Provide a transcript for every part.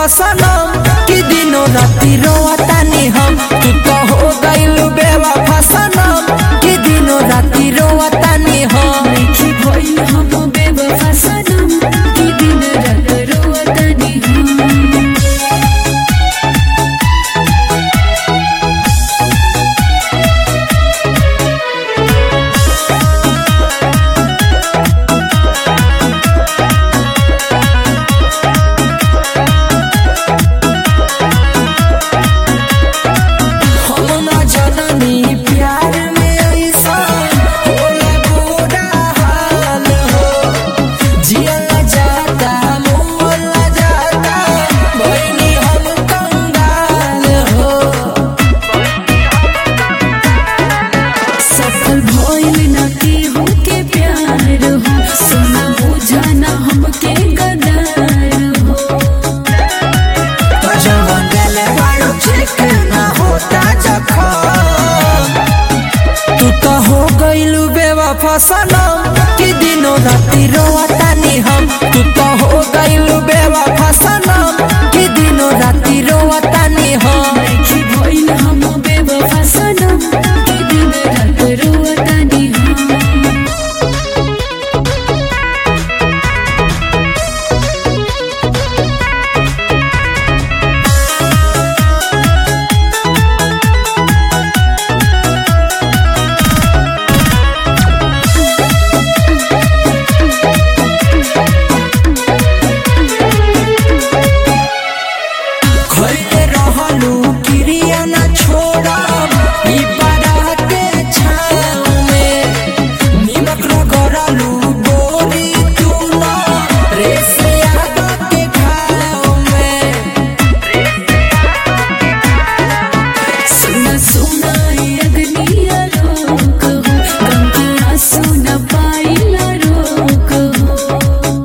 फसनम कि दिनो राती रोवतानी हम तू तो हो गइल बेवफा सनम कि दिनो राती रोवतानी हम देखी भइल हम बेवफा सनम कि दिन रात रोवतानी हम हम ना जननी प्यार में ऐसा होला बुरा हाल हो जियला जाता मोला जाता बहिनी हम कंगाल हो सफल भइल न केहू के प्यार हो सोना बुझा न हमके गदार हो जवन गले वालो चेक ना होता जखम तू तो हो गइलू बेवफा सनम कि दिनो राती रोवतानी हम तू तो हो गइलू बेवफा सनम कि दिनो राती रोवतानी हम देखी भइल हम बेवफा सनम कि दिन रात रोवतानी हम खइले रहलू क्रिया ना छोड़ब ई बड़ा के छाँव में निमक रगड़लू बोरी तू ना रे से आगा के घाव में सुना सुना अग्निया रोक हो गम के आंसू न पाइला रोक हो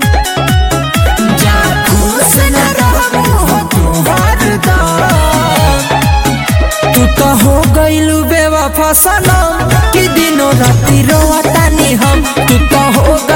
जा खुश न रहबू हो तू हरदम तू तो हो गइलू बेवफा सनम कि दिनो राती रोवतानी हम तू तो हो